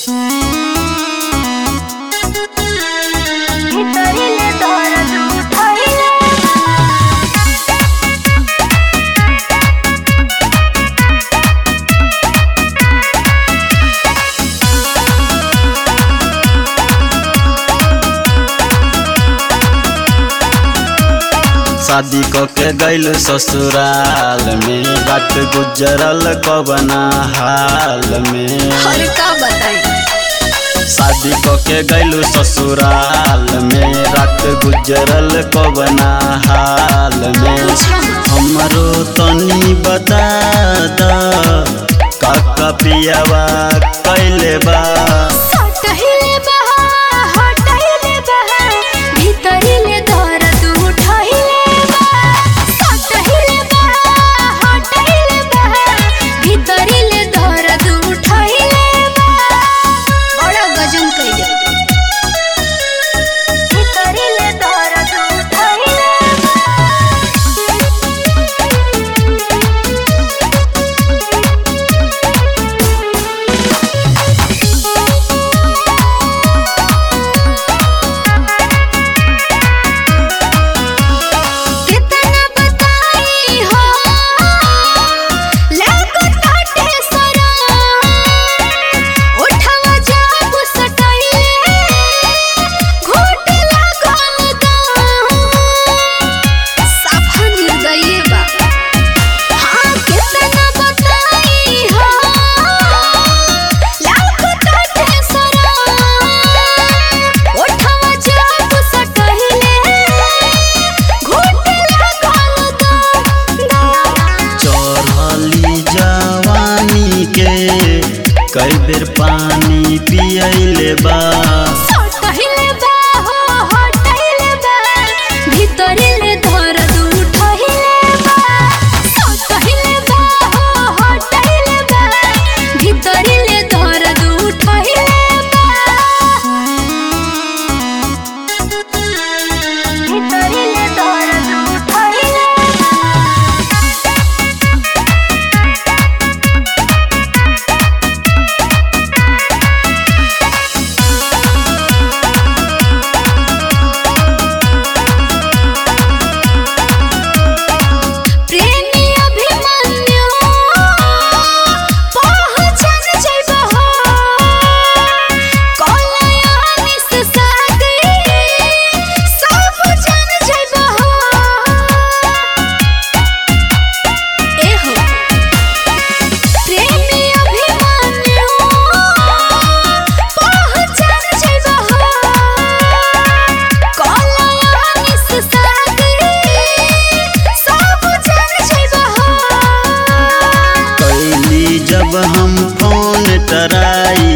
शादी क के गइल ससुराल में रात गुजरल कवना हाल में अरे का बताई शादी क के गइल ससुराल में रात गुजरल कवना हाल में हमरो तनी बता द काका पियावा कैले बा सटहिले बहा हटहिले बहा भीतरिले दर्द उठहिले बा सटहिले बहा हटहिले बहा भीतरिले दर्द उठहिले बा बड़ा गजन कइले भीतरिले दर्द उठहिले कितना बताई हो लागो ताटे सरा उठवा जाब सटाइले घोट लागल दा साफा निर्दयी बा हाँ कितना बताई हो लागो ताटे सरा उठवा जाब सटाइले घोट लागल दा चढ़ली जवानी के कई बेर पानी पियले बा सटहिले बा हो हटहिले बा भीतरिले दर्द उठहिले बा सटहिले बा हो हटहिले बा भीतरिले दर्द उठहिले बा भीतरिले दर्द उठहिले प्रेमी अभिमन्यु पहचान जइबो हो कलयानिस साथी सब जान जइबो हो ए हो प्रेमी अभिमन्यु पहचान जइबो हो कलयानिस साथी सब जान जइबो हो कैली जब हम फोन टराई